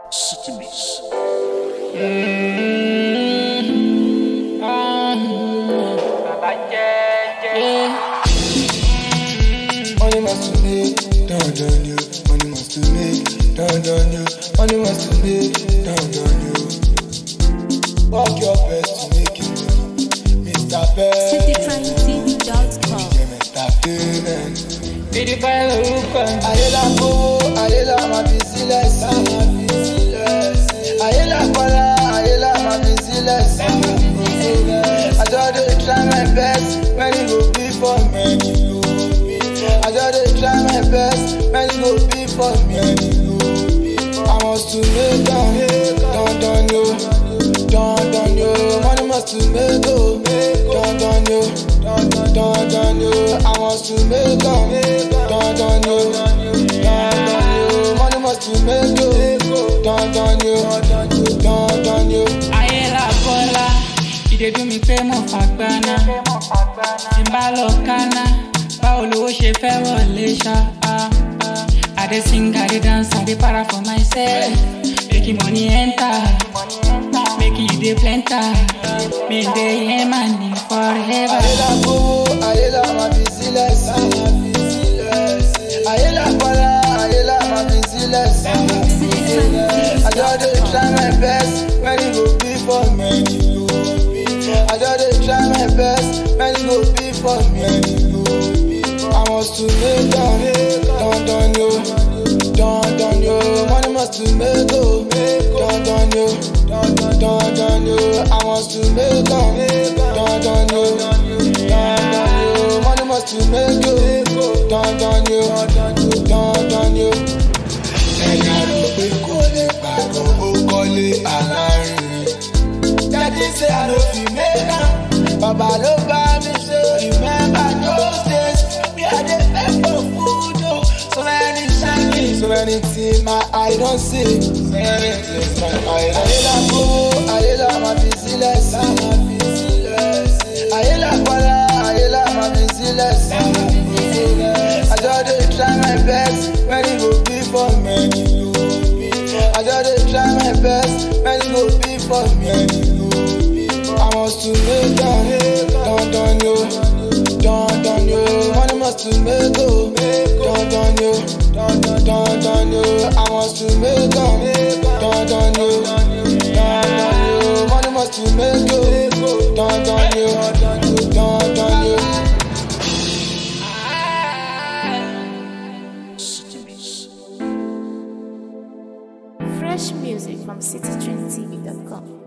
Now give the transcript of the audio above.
City Mix. Money must to make, down down you. Money must to make, down down you. Money must to make, down down you. Work your best to make it, Mr. Best. citytrendtv.com. Yeah, Mr. Payment. Bídí báyìí lorúkọ mi. Ayé la kówó, ayé la máa fi sílẹ̀ sí. Ayé la kọ́lá, ayé la máa fi sílẹ̀ sí. I just dey try my best, many go be for me. I just dey try my best, many go be for me. I must to make am, don don yo, don don yo. Money must to make o, don don yo, don don yo. I must to make am, don don yo, don don yo. Money must to make o, don don yo, don don yo. Ayé la bọ́lá, ìdè dùn mí pé mo fàgbáná. Tí n bá lọ kánná, báwo lowó ṣe fẹ́ wọlé ṣá? I dey sing, I dey dance, I dey para for myself. Making money enter, making you dey plenter. Me dey hear money forever. Ayé la kówó, ayé la máa fi sílẹ̀ sí. Ayé la kọ́lá, ayé la máa fi sílẹ̀ sí. I just dey try my best, many go be for me. I just dey try my best, many go be for me. I must to make am, don don yo, don don yo. Money must to make o, don don yo, don don yo. I must to make am, don don yo, don don yo. Money must to make o, don don yo, don don yo. Ẹ̀yà rò pé kò lè gbàgbọ́ ó kọ́lé alárinrin. Daddy say I no fit make am. Baba ló bá mi ṣe. Remember those days we I dey beg for food o. So many shining, so many things my eye don see. So many things my eye don see. Ayé la kówó, ayé la máa fi sílẹ̀ sí. Ayé la kọ́lá, ayé la máa fi sílẹ̀ sí. I just dey try my best, many go be for me. I just dey try my best, many go be for me. I must to make am, don don yo, don don yo. Money must to make o, don don yo, don don yo. I must to make am, don don yo, don don yo. Money must to make o, don don yo, don don yo. City Mix. Fresh music from citytrendtv.com.